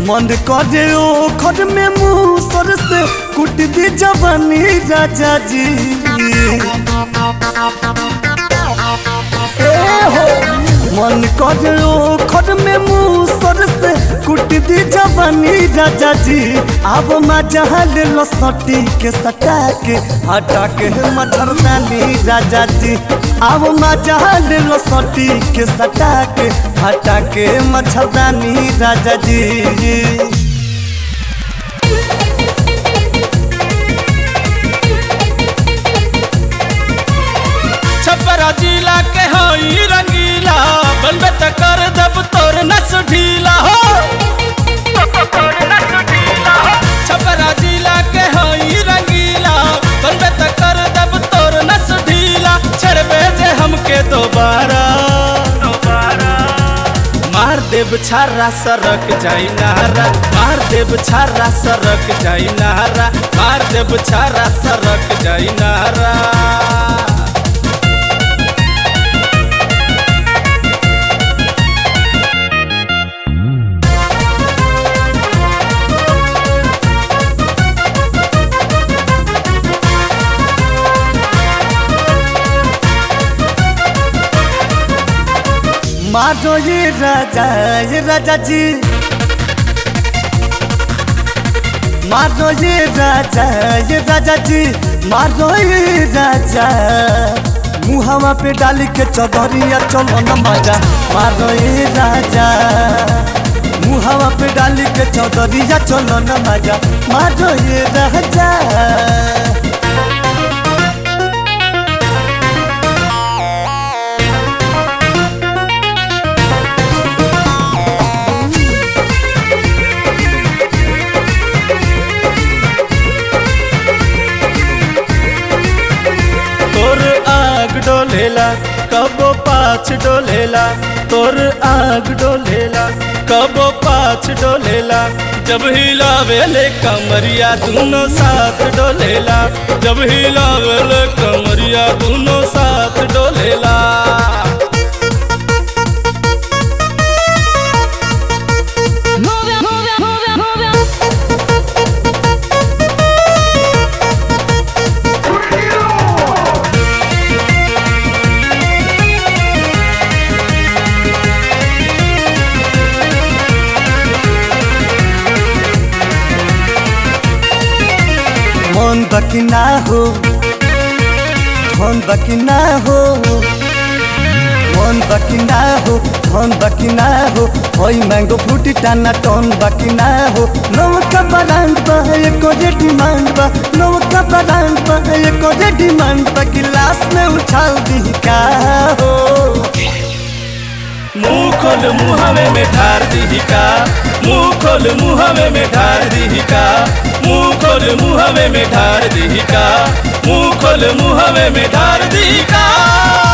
मन करे ओ खर में मुंह सर से कुट दी जवानी राजा जी ए हो मन करे ओ खर में मुंह सर से कुट दी जवानी राजा जी अब मजा ले लो सटी के सटा के हटा के मच्छरदानी राजा जी अब मजा ले लो सटी के सटा के हटा के मच्छरदानी राजा जी छपरा जिला के हई रंगीला बनबे त कर दब तोर नस ढीला हो छपरा जिला के हई रंगीला बनबे त कर दब तोर नस ढीला छड़बे जे हमके दोबारा मार देव छारा सरक जाई नारा मार देव छारा सरक जाई नारा मार देव छारा सरक जाई नारा मारो ये राजा ये राजा जी मारो ये राजा ये राजा जी मारो ये राजा मुहावा पे डाल के चौधरिया चलो न मजा मारो ये राजा मुहावा पे डाल के चौधरिया चलो न मजा मारो ये राजा तोर आग डोलेला कबो पाछ डोलेला तोर आग डोलेला कबो पाछ डोलेला जब हिलावेले कमरिया दोनों साथ डोलेला जब हिलावेले कमरिया दोनों साथ डोलेला Move it, move it, move it, move it. मन बाकी ना हो मन बाकी ना हो मन बाकी ना हो मन बाकी ना हो होई मैंगो फ्रूटी टाना टोन बाकी ना हो नौका ब्रांड बा एको जे डिमांड बा नौका ब्रांड बा एको जे डिमांड बा गिलास में उछाल दी का हो मुंह खोल मुहवे में ढार दी का मुंह खोल मुहवे में ढार दी का मुंह खोल मुहवे में ढार दी का मुंह खोल मुहवे में ढार दी का